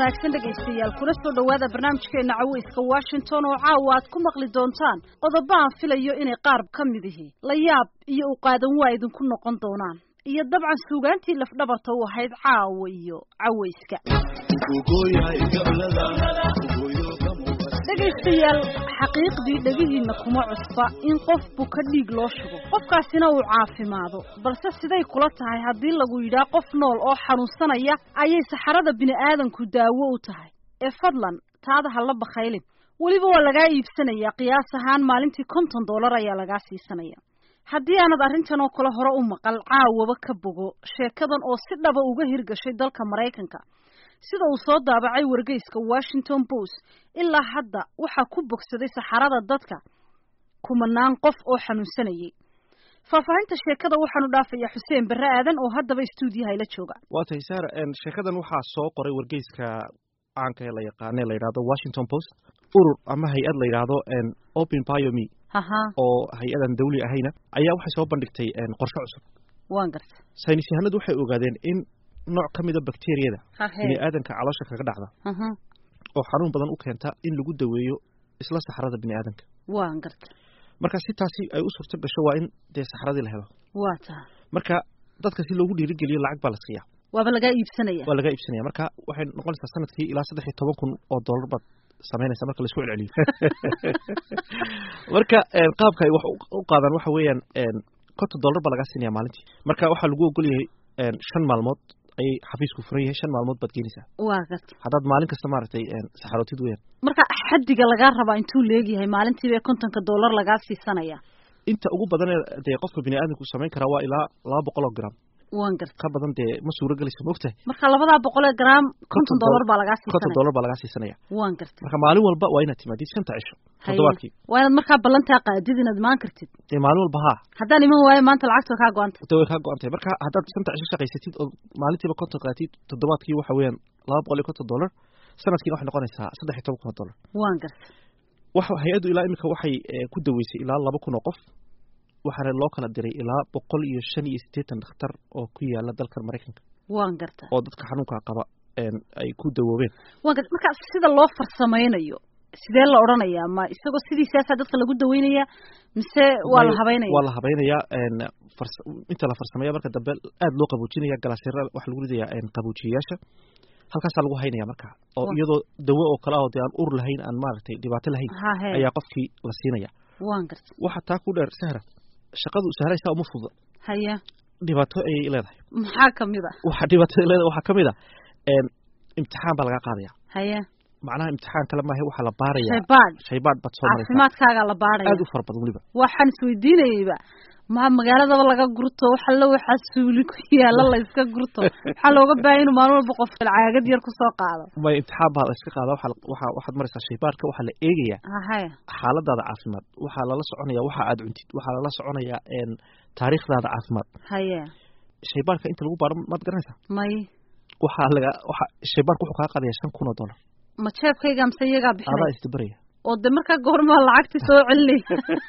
wanaagsan dhegaystayaal kuna soo dhowaada barnaamijkeena caweyska washington oo caawa aad ku maqli doontaan qodobo aan filayo inay qaar ka mid ihi la yaab iyo u qaadan waa idinku noqon doonaan iyo dabcan suugaantii lafdhabarta u ahayd caawa iyo caweyska dhegaystayaal xaqiiqdii dhegihiinna kuma cusba in qof buka dhiig loo shugo qofkaasina uu caafimaado balse siday kula tahay haddii lagu yidhaah qof nool oo xanuunsanaya ayay saxarada bini'aadanku daawo u tahay ee fadlan taada ha la bakhaylin weliba waa lagaa iibsanayaa qiyaas ahaan maalintii konton dollar ayaa lagaa siisanaya haddii aanad arrintan oo kale hore u maqal caawaba ka bogo sheekadan oo si dhaba uga hirgashay dalka maraykanka sida uu soo daabacay wargeyska washington post ilaa hadda waxaa ku bogsaday saxarada dadka kumanaan qof oo xanuunsanayay faahfaahinta sheekada waxaanu dhaafayaa xuseen barre aadan oo haddaba stuudiyaha ila jooga waa tahay saar sheekadan waxaa soo qoray wargeyska caanka ee la yaqaane la yidhahdo washington post urur ama hay-ad la yidhaahdo open biome haha oo hay-adan dawli ahayna ayaa waxay soo bandhigtay qorshe cusub waan garta saynis yahanadu waxay ogaadeen in nooc ka mida bakteriyada hahe biniaadanka caloosha kaga dhacda aha oo xanuun badan u keenta in lagu daweeyo isla saxrada biniaadanka waan garta marka si taasi ay u suurto gasho waa in dee saxradii la helo waa taha marka dadka si loogu dhiirigeliyo lacag baa la siiya waaba lagaa iibsanaya waa laga iibsanaya marka waxay noqonaysaa sanadkii ilaa saddex iyo toban kun oo dollar baad samaynaysa marka laisku celceliyo marka qaabka ay wax u qaadaan waxa weeyaan konton dollar baa lagaa siinaya maalintii marka waxaa lagu ogol yahay shan maalmood ayay xafiisku furan yahay shan maalmood baad geenaysaa waa garta haddaad maalin kasta maaragtay saxarootid weyaan marka xaddiga lagaa rabaa intuu leegyahay maalintiiba kontonka dollar lagaa siisanaya inta ugu badan ee dee qofka biniaadamku samayn karaa waa ilaa laba boqol oo gram waan garta ka badan dee ma suuro gelayso ma ogtahay marka labadaa boqol ee gram konton Konton dollar baa lagaa konton siisanaya dollar baa lagaa siisanaya waan garta marka maalin walba waa inaad timaadid shanta cisho Haye. toddobaadkii waa inaad markaa ballantaa qaadid inaad imaan kartid dee maalin walba haa haddaan iman waayo maanta lacagta kaa go-anta de way kaa go-an tahay marka haddaad shanta cisho shaqaysatid oo maalintiiba konton qaatid toddobaadkii waxa weeyaan laba boqol iyo konton dollar sanadkiina waxay noqonaysaa saddex iyo toban kun oo dollar waan garta waxa hay-addu ilaa imika waxay eh, ku daweysay ilaa laba kun oo qof waxaana loo kala diray ilaa boqol iyo shan iyo siddeetan dhakhtar oo ku yaala dalka maraykanka waan garta oo dadka xanuunka qaba een, ay ku dawoobeen waan garta marka sida loo farsamaynayo sidee la odhanayaa ma isagoo sidiisaasaa dadka lagu daweynayaa mise waa la May- habeynaya waa la habaynayaa een, fars- inta la farsameeya marka dambe aad loo qaboojinaya galaasira waxaa lagu ridayaa een, qaboojiyayaasha halkaasaa lagu haynaya marka oo Wa- iyadoo dawo oo kale ah oo dee aan ur lahayn aan maaragtay dhibaato lahayn hahe ayaa qofkii la siinaya waan garta waxa taa ku dheer sahra shaqadu sahraysaa uma fududa haya dhibaato ayay leedahay maxaa kamid a waxa dhibaatada leedahay waxaa ka mid a een, imtixaan baa laga qaadaya haya macnaha imtixaan kale maahe waxaa la baaraya shaybaad shaybaad baad soo maraysaa caafimaadkaagaa la baadhaya aad u fara badan weliba waxaan isweydiinayeyba ma magaaladaba laga gurto waxalla waxaa suuli ku yaala la iska gurto waxaa looga baahaya inuu maalin walba qof caagad yar kusoo qaado may imtixaan baa la iska qaada waxaa la- waxaa waxaad maraysaa shaybaadka waxaa la eegayaa hahaya xaaladaada caafimaad waxaa lala soconaya waxa aad cuntid waxaa lala soconayaa een, taariikhdaada caafimaad haya shaybaadka inta lagu baaro maad garanaysaa may waxaa laga waxa shaybaadka wuxuu kaa qaadaya shan kun oo dollar ma jeebkayga mise iyagaa adaa bixinaya isdabaraya oo de markaa goormaa lacagti soo celinaya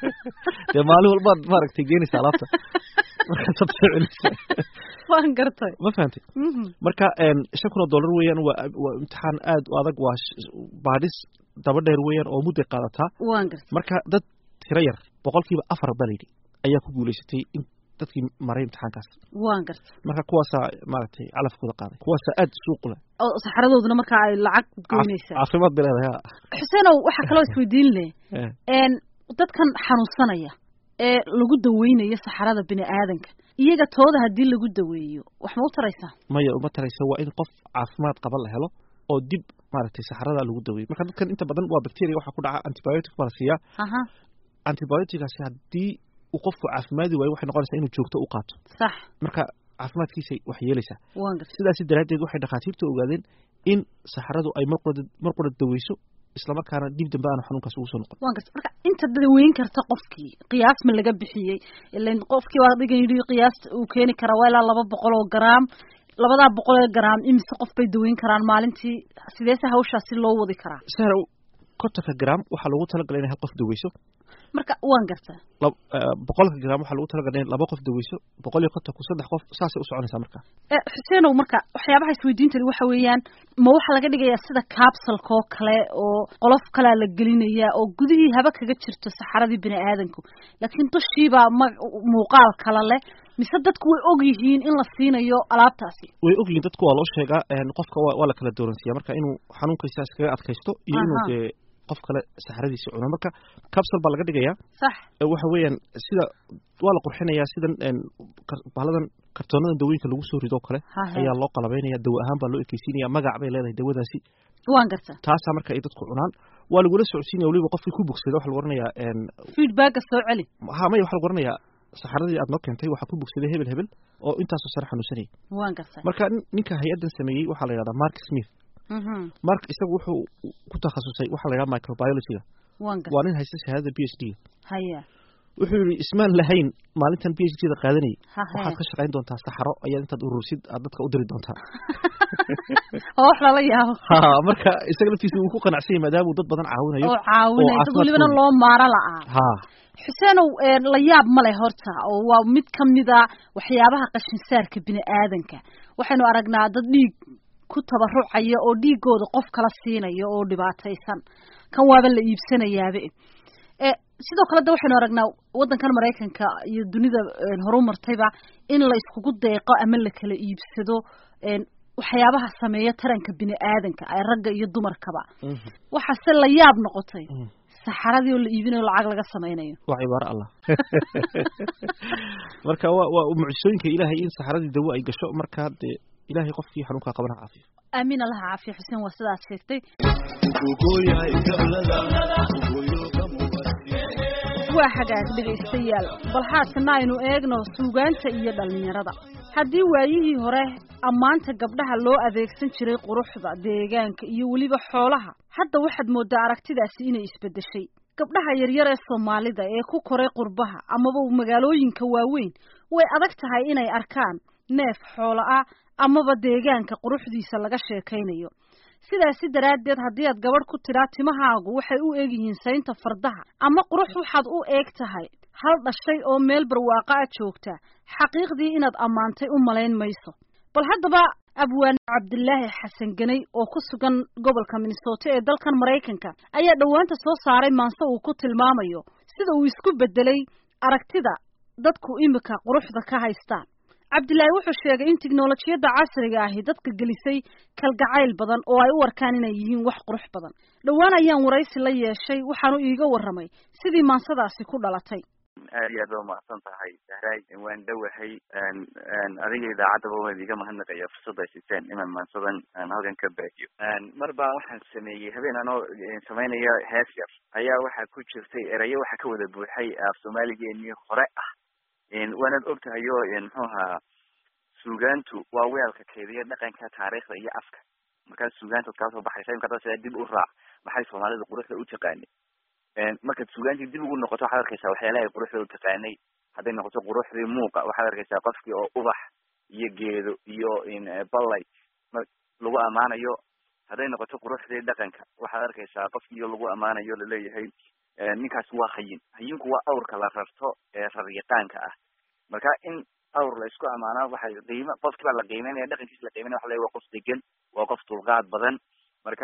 dee maalin walbaad maaragtay geenaysa alaabta markaasaad soo celinaysa waan gartay ma fahantay Mhm. marka een, shan kun oo dollar weeyaan waa waa imtixaan aad u adag waa sh- baadhis daba dheer weeyaan oo mudday qaadataa waan gartay marka dad tiro yar boqolkiiba afar baa layidhi ayaa ku guulaysatay in dadkii maray imtixaankaas waan gartay marka kuwaasaa maaragtay calafkooda qaaday kuwaasaa aad suuq u leh oo saxaradooduna markaa ay lacag Caaf- goynaysaa caafimaad bay leedahay ha. xuseenow waxaa kaloo isweydiin leh Eh, een dadkan xanuunsanaya ee lagu daweynayo saxarada bini aadanka iyaga tooda haddii lagu daweeyo wax ma u taraysaa maya uma taraysa waa in qof caafimaad qaba la helo oo dib maaragtay saxarada lagu daweeyo marka dadkan inta badan waa bacteria waxaa ku dhaca antibiotic baa la siiyaa aha antibioticaasi haddii uu qofku caafimaadi waayo waxay noqonaysaa inuu joogto u qaato sax marka caafimaadkiisay wax yeelaysaa waan gartay sidaasi daraaddeed waxay dhakhaatiirta ogaadeen in saxaradu ay mar qura mar qura daweyso islamarkaana dib dambe aanu xanuunkaas ugu soo noqon waan gartay marka inta daweyn karta qofkii qiyaas ma laga bixiyey ilan qofkii waa dhigan yidhi qiyaas uu keeni karaa waa ilaa laba boqol oo garaam labadaa boqol oo garaam imise qof bay daweyn karaan maalintii sideese hawshaasi loo wadi karaa sahra kontonka gram waxaa loogu talagalay inay hal qof daweyso marka waan gartaa boqolka gram waxaa lagu talagalay in laba qof daweyso boqol iyo konton ku saddex qof saasay u soconaysaa marka xuseenow marka waxyaabaha isweydiintani waxa weeyaan ma waxaa laga dhigayaa sida capsulka oo kale oo qolof kalea la gelinayaa oo gudihii haba kaga jirto saxaradii bini aadanku laakiin dushiibaa ma muuqaal kale leh mise dadku way og yihiin in la siinayo alaabtaasi way og yihiin dadku waa loo sheegaa qofka waa la kala dooransiiya marka inuu xanuunkaysa iskaga adkaysto iyo inuu dee qof kale saxradiisi cuno marka capsule baa laga dhigayaa sax waxa weeyaan sida waa la qurxinayaa sidan bahaladan kartoonadan dawooyinka lagu soo rido o kale ayaa loo qalabeynaya dawo ahaan baa loo ekeysiinaya magac bay leedahay dawadaasi waan garta taasaa marka ay dadku cunaan waa lagula socodsiinaya waliba qofkii ku bogsada waxa lagu oranayaa feedbacka soo celi ha maya waxa lagu oranayaa saxaradii aad noo keentay waxaa ku bogsaday hebel hebel oo intaasoo sare xanuunsanayay waan garta marka ninka hay-addan sameeyey waxaa la yidhahdaa mark smith mark isagu wuxuu ku takhasusay waxaa la yidhaha microbiologyga waa nin haysta shahaadada b h d haya wuxuu yihi ismaan lahayn maalintan b h d da qaadanayay waxaad ka shaqayn doontaa saxaro ayaad intaad urursid aad dadka u diri doontaa oo wax lala yaabo ha marka isaga laftiisa uu ku qanacsanyay maadaama uu dad badan caawinayo oo caawinayo dad welibana loo maaro la-aa ha xuseenow la yaab ma leh horta oo waa mid ka mida waxyaabaha qashinsaarka bini aadanka waxaynu aragnaa dad dhiig ku tabarucaya oo dhiigooda qof kala siinaya oo dhibaataysan kan waaba la iibsanayaabe sidoo kale de waxaynu aragnaa waddankan maraykanka iyo dunida horu martayba in la iskugu deeqo ama la kala iibsado waxyaabaha sameeya taranka bini aadanka ay ragga iyo dumarkaba waxaase la yaab noqotay saxaradii oo la iibinayo lacag laga samaynayo waa cibaaro allah marka wa waa mucjisooyinka ilaahay in saxaradii dawo ay gasho marka dee ilahay qofkii xanuunkaa qabana caafiyo aamin allaha caafiya xuseen waa sidaad sheegtay waa hagaag dhegaystayaal bal haatana aynu eegno suugaanta iyo dhallinyarada haddii waayihii hore ammaanta gabdhaha loo adeegsan jiray quruxda deegaanka iyo weliba xoolaha hadda waxaad mooddaa aragtidaasi inay isbeddeshay gabdhaha yaryar ee soomaalida ee ku koray qurbaha amaba magaalooyinka waaweyn way adag tahay inay arkaan neef xoolo ah amaba deegaanka quruxdiisa laga sheekaynayo sidaasi daraaddeed haddii aad gabadh ku tidhaa timahaagu waxay u eg yihiin saynta fardaha ama qurux waxaad u eeg tahay hal dhashay oo meel barwaaqa a joogta xaqiiqdii inaad ammaantay u malayn mayso bal haddaba abwaan cabdilaahi xasan ganay oo ku sugan gobolka minnesota ee dalkan maraykanka ayaa dhowaanta soo saaray maanse uu ku tilmaamayo sida uu isku beddelay aragtida dadku imika quruxda ka haystaan cabdilaahi wuxuu sheegay in tiknolojiyadda casriga ahi dadka gelisay kalgacayl badan oo ay u arkaan inay yihiin wax qurux badan dhowaan ayaan waraysi la yeeshay waxaanu iiga warramay sidii maansadaasi ku dhalatay aad iyo aad ba umahadsan tahay sahraay waan dhowahay adiga idaacaddaba waan iga mahadnaqaya fursadda siteen inaan maansadan halkan ka baahiyo mar baa waxaan sameeyey habeen anoo samaynaya hees yar ayaa waxaa ku jirtay erayo waxaa ka wada buuxay af soomaaligeenii hore ah waanaad og tahay o muxuu ahaa suugaantu waa weelka keediya dhaqanka taariikhda iyo afka markaad suugaantaad kala soo baxaysa imka hadda sidaa dib u raac maxay soomaalida quruxda u taqaanay markaad suugaantii dib ugu noqoto waxaad arkaysaa waxyaalaha ay quruxda u taqaanay hadday noqoto quruxdii muuqa waxaad arkaysaa qofkii oo ubax iyo geedo iyo ballay lagu ammaanayo hadday noqoto quruxdii dhaqanka waxaad arkaysaa qofkii lagu ammaanayo laleeyahay ninkaas waa hayin hayinku waa awrka la rarto ee raryaqaanka ah marka in awr la isku ammaanaa waxay qiima qofkii baa la qiimeynaya dhaqankiisa la qiimeynaya waxa la waa qof degan waa qof dulqaad badan marka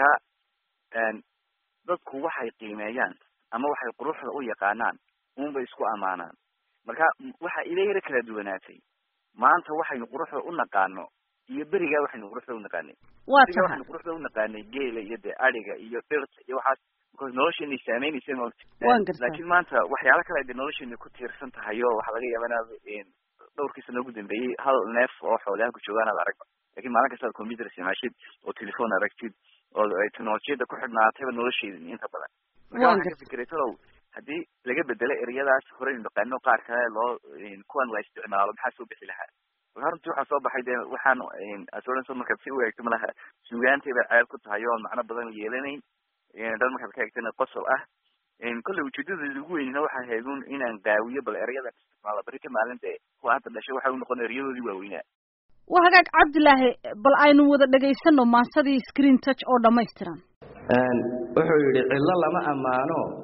dadku waxay qiimeeyaan ama waxay quruxda u yaqaanaan unbay isku ammaanaan marka waxa ila yaro kala duwanaatay maanta waxaynu quruxda u naqaano iyo berigaa waxaynu quruxda u naqaanay berigaa waxaynu quruxda u naqaanay geela iyo dee adhiga iyo dhirta iyo waxaas because nolosheena saameynaysa maogta laakiin maanta waxyaala kale de nolosheena ku tiirsan tahay o waxaa laga yaaba inaad dhowrkii sano ugu dambeeyey hal neef oo xoolaha ku joogaan aad aragba lakin maalin kasta ad computer isticmaashid oo telephone aragtid oo ay technolojiyada ku xidhnaatayba nolosheeda inta badan marka waxaan ka fikiray talow haddii laga bedelo ereyadaas horeynu naqaano qaar kale loo kuwan la isticmaalo maxaa soo bixi lahaa marka runtii waxaa soo baxay de waxaan asoranso markaad si u eegto malaha suugaantay bay ceeb ku tahay oo macno badan yeelanayn dad markaad ka eegtana qosol ah kolley ujeedadeeda ugu weynina waxaa ahayd un inaan qaawiyo bal erayadan isticmaalo beri ka maalin dee kuwa hadda dhashay waxay u noqon erayadoodii waaweynaa waa hagaag cabdilaahi bal aynu wada dhegaysano maansadii screen touch oo dhamaystiran wuxuu yidhi cillo lama ammaano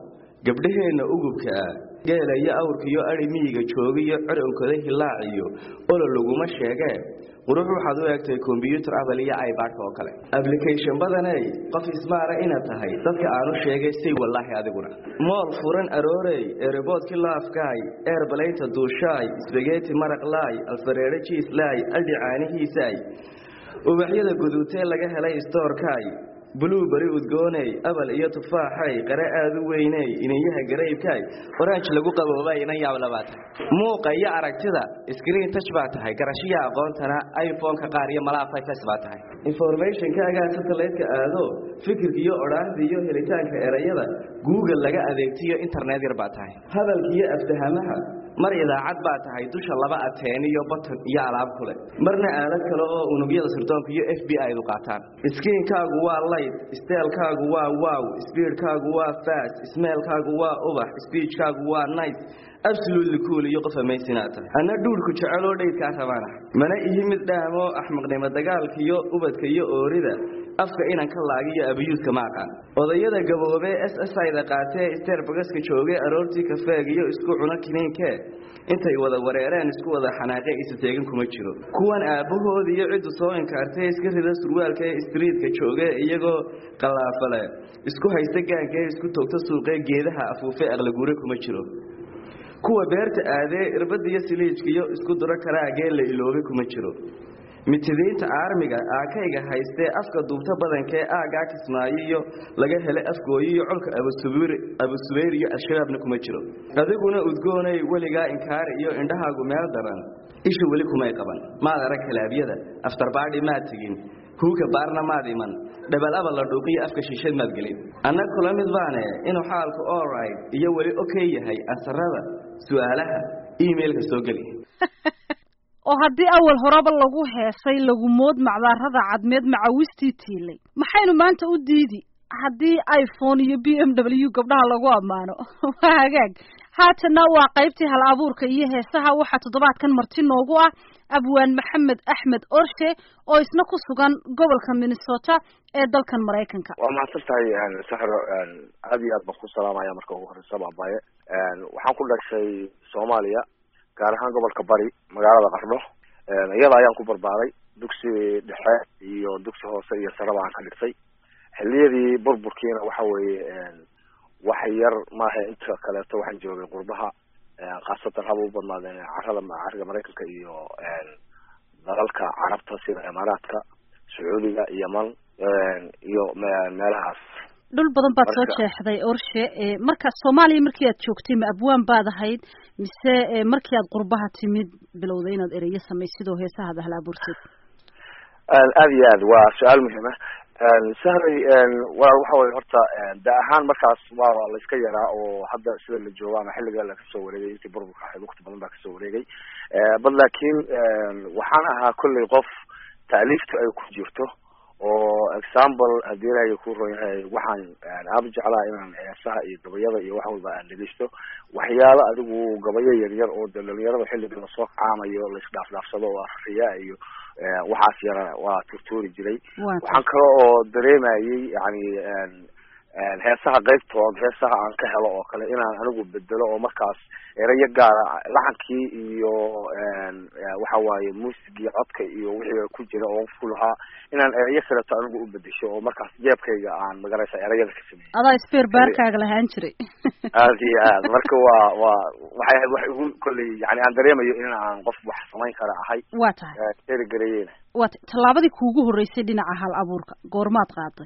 gabdhaheenna ugubka ah geela iyo awrkiyo adhi miyiga joogiyo coronkooda hilaaciyo olo laguma sheegee qurux waxaad u eegtay kombyuutar abal iyo ibadka oo kale ablication badaney qof ismaara inaad tahay dadka aanu sheegay say wallaahi adiguna mool furan aroorey ereboodki laafkaay eerbalayta duushaay sbageti maraq laay alfareero jiislaay aldhi caanihiisaay ubaxyada guduutee laga helay stoorkaay bluuberi udgooney abal iyo tufaaxay qare aad u weyney iniyaha garaybkaay oranj lagu qaboobay inan yaablabaad muuqa iyo aragtida screen touch baa tahay garashiya aqoontana iphone-ka qaar iyo malaa fifs baa tahay informationkaagaa satellite-ka aado fikirka iyo odhaahda iyo helitaanka erayada google laga adeegtiyo internet yar baa tahay hadalka iyo aftahamaha mar idaacad baa tahay dusha laba ateen iyo batan iyo alaab kule marna aalad kale oo unugyada sirdoonka iyo f b i du qaataan skiinkaagu waa light steelkaagu waa wow speedkaagu waa fast smeelkaagu waa ubax speechkaagu waa nice absolutely cool iyo qof amaysinaad tahay anna dhuurku jeceloo dhaydkaa rabaana mana ihi mid dhaamo axmaqnimo dagaalka iyo ubadka iyo oorida afka inan ka laagiyo abiyuudka ma aqaan odayada gaboobee s s ida qaatee sterbagaska joogay aroortii kafeeg iyo isku cuno kiniinkee intay wada wareereen isku wada xanaaqee isa teegin kuma jiro kuwan aabbahood iyo ciddu soo inkaartee iska rida surwaalka ee striidka jooge iyagoo qallaafale isku haysta gaankaee isku toogta suuqee geedaha afuufe aqlagure kuma jiro kuwa beerta aadee irbadiyo siliijkiyo isku duro karaagee la iloobay kuma jiro mitidiinta aarmiga aakayga haystee afka duubta badankee aagaa kismaayo iyo laga helay afgooyo iyo colka abusubayr iyo al-shabaabna kuma jiro adiguna udgoonay weligaa inkaari iyo indhahaagu meel daran isha weli kumay qaban maad arag kalaabyada aftarbaadhi maad tegin huuka baarna maad iman dhabalaba la dhuuqiyo afka shiishad maad gelin anna kula mid baane inuu xaalku olright iyo weli okey yahay ansarada su-aalaha emailka soo geli oo haddii awal horeba lagu heesay lagu mood macdaarada cadmeed macawistii tiilay maxaynu maanta u diidi haddii iphone iyo b m w gabdhaha lagu ammaano waa hagaag haatana waa qaybtii hal abuurka iyo heesaha waxaa toddobaadkan marti noogu ah abwaan maxamed axmed orshe oo isna ku sugan gobolka minnesota ee dalkan maraykanka waa mahadsan tahay saxro aad iyo aad baan ku salaamaya marka ugu horeysa baabaye waxaan ku dhashay soomaaliya gaar ahaan gobolka bari magaalada qardho iyada ayaan ku barbaaray dugsi dhexe iyo dugsi hoose iyo saraba aan ka dhigtay xiliyadii burburkiina waxa weeye wax yar maaha inta kaleeto waxaan joogay qurbaha khaasatan haba u badnaadeen carada cariga maraykanka iyo dalalka carabta sida imaaraadka sacuudiga yeman iyo meelahaas dhul badan baad soo jeexday orshe marka soomaaliya markii aad joogtay ma abwaan baad ahayd mise markii aad qurbaha timid bilowday inaad ereyo samaysid oo heesahaad ahla abuurteed aad iyo aad waa su-aal muhiim ah sahray walaal waxa weye horta da ahaan markaas waa la iska yaraa oo hadda sida la joogo ama xilliga la kasoo wareegay intii burburka ahayd waqti badan baa kasoo wareegay bad laakiin waxaan ahaa kolley qof taaliiftu ay ku jirto oo example haddii ilaahay ku ron yahay waxaan aaba jeclaha inaan heesaha iyo gabayada iyo wax walba aan dhegeysto waxyaalo adigu gabayo yaryar oo de dhalinyarada xilliga lasoo kacaamayo laisdhaafdhaafsado oo afriya iyo waxaas yara waa turtuuri jiray waxaan kale oo dareemayay yani heesaha qaybtood heesaha aan ka helo oo kale inaan anigu bedelo oo markaas erayo gaara laxankii iyo waxa waaye muusigii codka iyo wixii ku jira oo ku lahaa inaan erayo kaleto anigu u bedesho oo markaas jeebkayga aan magaraysa erayada ka sameeyey adaa speer baarkaaga lahaan jiray aad iyo aad marka waa waa waxay ahayd wax igu kolley yani aan dareemayo in aan qof wax samayn kara ahay waa tahay erigareyena waa ta tallaabadii kuugu horreysay dhinaca hal abuurka goormaad qaaday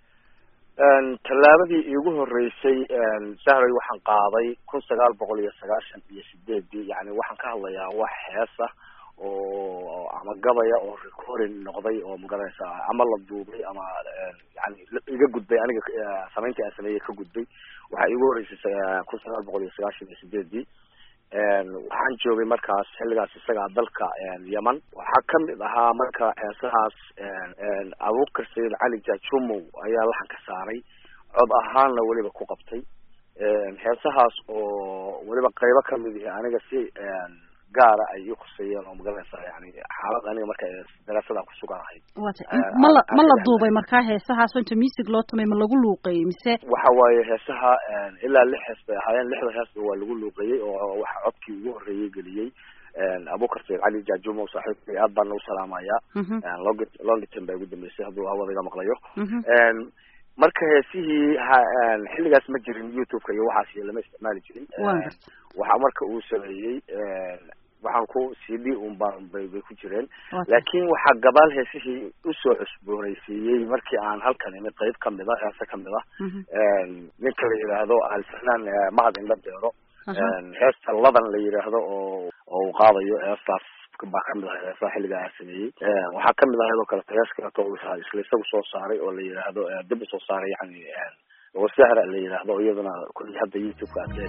tallaabadii iigu horeysay sahray waxaan qaaday kun sagaal boqol iyo sagaashan iyo sideedii yani waxaan ka hadlayaa wax heesa oo ama gabaya oo recording noqday oo magaranaysa ama la duubay ama yani iga gudbay aniga samayntii aan sameeyey ka gudbay waxaa iigu horeysay kun sagaal boqol iyo sagaashan iyo sideedii waxaan joogay markaas xilligaas isagaa dalka yeman waxaa kamid ahaa marka heesahaas abuukar sayid cali jajumow ayaa laxan ka saaray cod ahaanna weliba ku qabtay heesahaas oo weliba qaybo kamid ihi aniga si gaara ay i khuseeyeen oo magaranaysaa yani xaalad aniga marka daraasadaan kusuganahay wata ma la ma la duubay markaa heesahaasoo inta music loo tumay ma lagu luuqeeyey mise waxa waaye heesaha ilaa lix hees bay ahaayeen lixda heesba waa lagu luuqeeyey oo waxa codkii ugu horreeyey geliyey abukar sayid cali jaajumo saaxiibkay aad baan u salaamayaa long longiton baa ugu dambeysay hadduu hawada iga maqlayo marka heesihii xilligaas ma jirin youtube-ka iyo waxaas iyo lama isticmaali jirin waxa marka uu sameeyey waxaan ku c d un baan bay bay ku jireen laakin waxaa gabaal heesihii usoo cusboonaysiiyey markii aan halkan imid qeyb kamid a heese kamid a ninka la yidhaahdo alfanaan mahad indha deero heesta ladan la yidhaahdo oo oo uu qaadayo heestaas baa kamid ahay heesaha xilligaa sameeyey waxaa kamid ahayd oo kaleto hees kaleto isla isagu soo saaray oo la yidhaahdo dib usoo saaray yani oo sahra la yidhaahdo iyaduna kulli hadda youtube-ka aad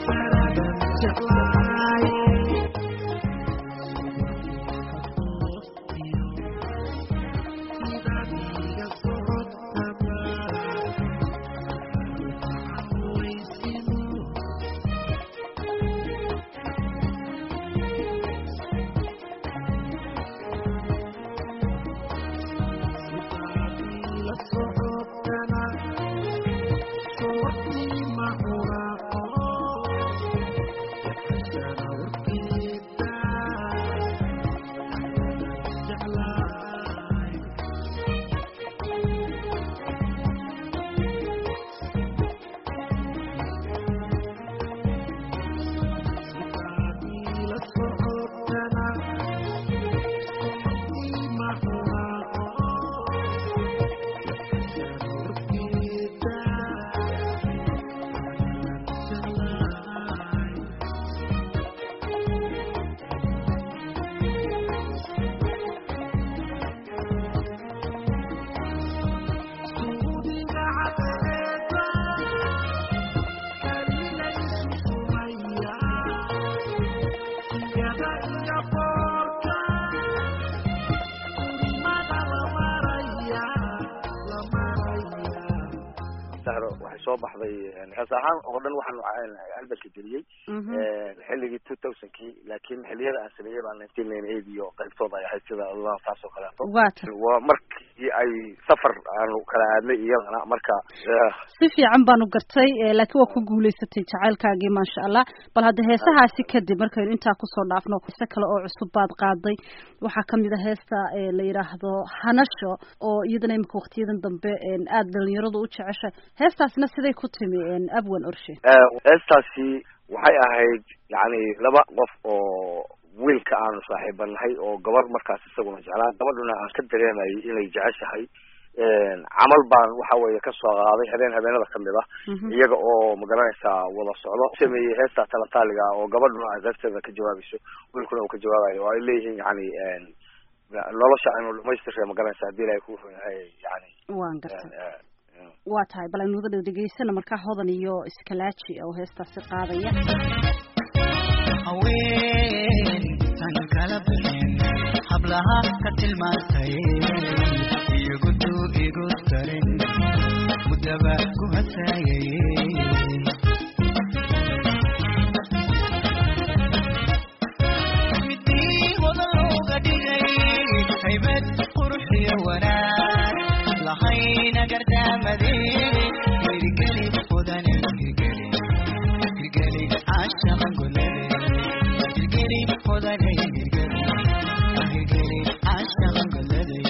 waxay soo baxday hees ahaan oo dhan waxaan albalka geliyey xilligii two thousandkii laakin xiliyada aan sameeyey baa nineteen ninety eight iyo qaybtooda ay ahayd sida taas oo kaleeto waa markii ay safar aanu kala aadnay iyadana marka si fiican baanu gartay laakiin waa ku guulaysatay jacaylkaagii maasha allah bal hadda heesahaasi kadib markaynu intaa kusoo dhaafno heese kale oo cusub baad qaaday waxaa kamid a heesta la yidhaahdo hanasho oo iyadana imika waktiyadan dambe aada dhalinyaradu u jeceshay heestaasna siday ku timi abwan orshe heestaasi waxay ahayd yani laba qof oo wiilka aanu saaxiibanahay oo gabar markaas isaguna jeclaa gabadhuna aan ka dareemayay inay jeceshahay camal baan waxa weeye kasoo qaaday habeen habeenada kamid ah iyaga oo magaranaysaa wada socdo sameeyey heesta talataaliga oo gabadhuna asaagteeda ka jawaabayso wiilkuna uu ka jawaabayo oo ay leeyihiin yani nolosha aynu dhamaystirre magaranaysa hadii ilahay ku yahay yani waan gartay waa tahay bal aynu wada dhegeysana markaa hodan iyo iskalaaji oo heestaasi qaadaya haween tan kala bixin hablaha ka tilmaantay iyagudu igu darin mudaba ku hasaayay midii wada looga dhigay haybad quruxiyo wanaag lahayna gardaamade hirgeli mudane hirgeli hirgeli caashaqan golade hirgeli mudane hirgeli hirgeli caashaqan golade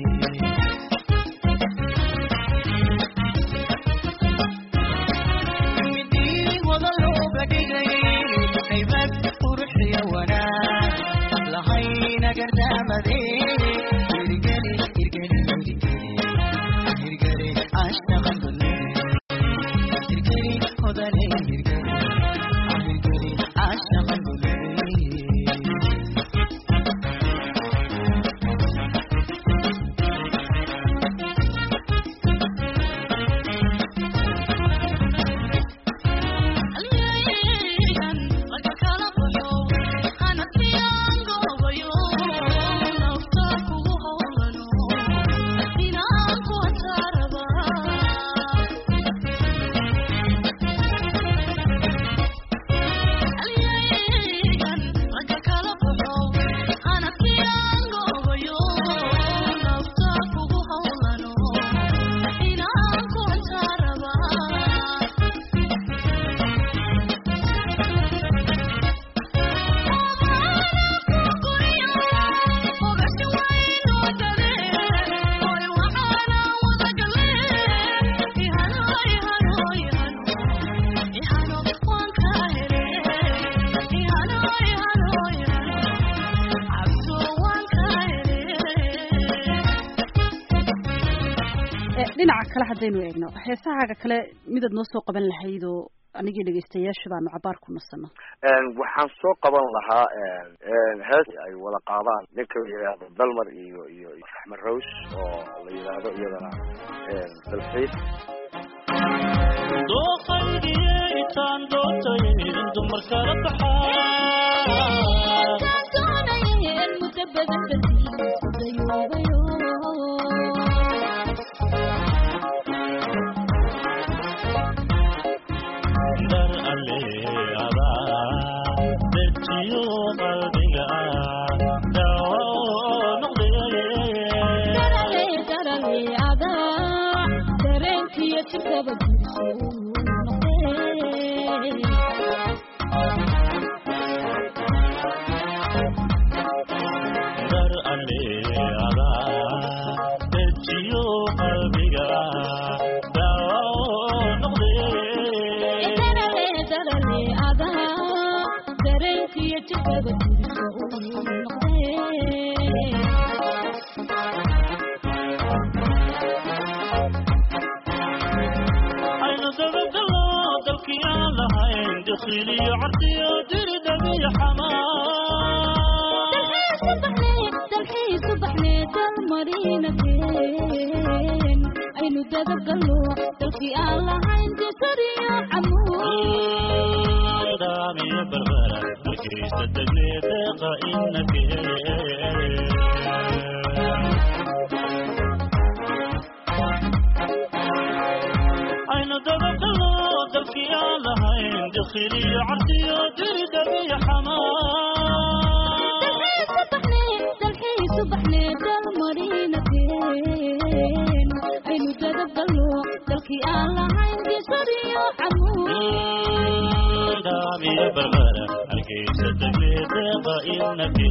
midii wada looga dhigay haybad quruxiyo wanaag lahayna gardaamade hirgeli hirgeli hirgeli hirgeli caashaqan golade hirgeli mudane hirgeli hirgeli caashaqan golade dhinaca kale haddaynu eegno heesahaaga kale midaad noo soo qaban lahayd oo anigii dhegaystayaasha baanu cabaar ku nasano waxaan soo qaban lahaa hees ay wada qaadaan ninka la yidhaahdo dalmar iyo iyo raxmed rawsh oo la yidhaahdo iyadana dalxiis dooqaydiyaytaan doontayn dumar kala baxaa dar aleada dejiyo qalbiga dawo noqdee dar aleada dejiyo qalbiga dawo noqdee aynu dabagalo dalkii aan lahayn dakhiliyo cardiyo diridhabiyo xamaa aynu dadabgalo dalkii aan lahayn disariyo camuud daamiyo barbara markaysa degne deeqa inake aynu dabagalo dalkii aan lahayn dakhiliyo cardiyo diridhabiyo xamaa aynu dadabgalo dalkii aan lahayn disariyo camuud daamiyo barbara markaysa degne deeqa inake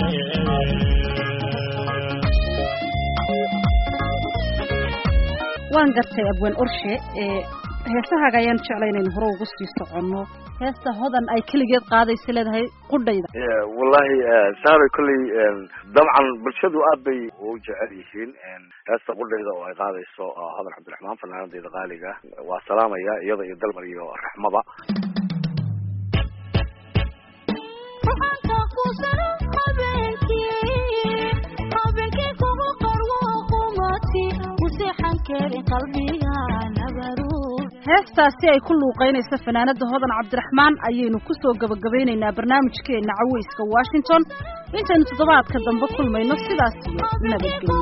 waan gartay abwaan orshe ee heesahaaga ayaan jeclay inaynu hore ugu sii soconno heesta hodan ay keligeed qaadaysa leedahay qudhayda wallahi saaray kolley dabcan bulshadu aad bay u jecel yihiin heesta qudhayda oo ay qaadayso hodan cabdiraxmaan fanaanadeeda qaaliga waa salaamaya iyada iyo dalmar iyo raxmaba heestaasi ay ku luuqaynaysa fanaanada hodan cabdiraxmaan ayaynu ku soo gabagabaynaynaa barnaamijkeena caweyska washington intaynu toddobaadka dambe kulmayno sidaas iyo nabadgelyo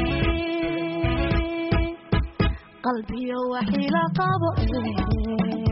qalbiyo waxila qabo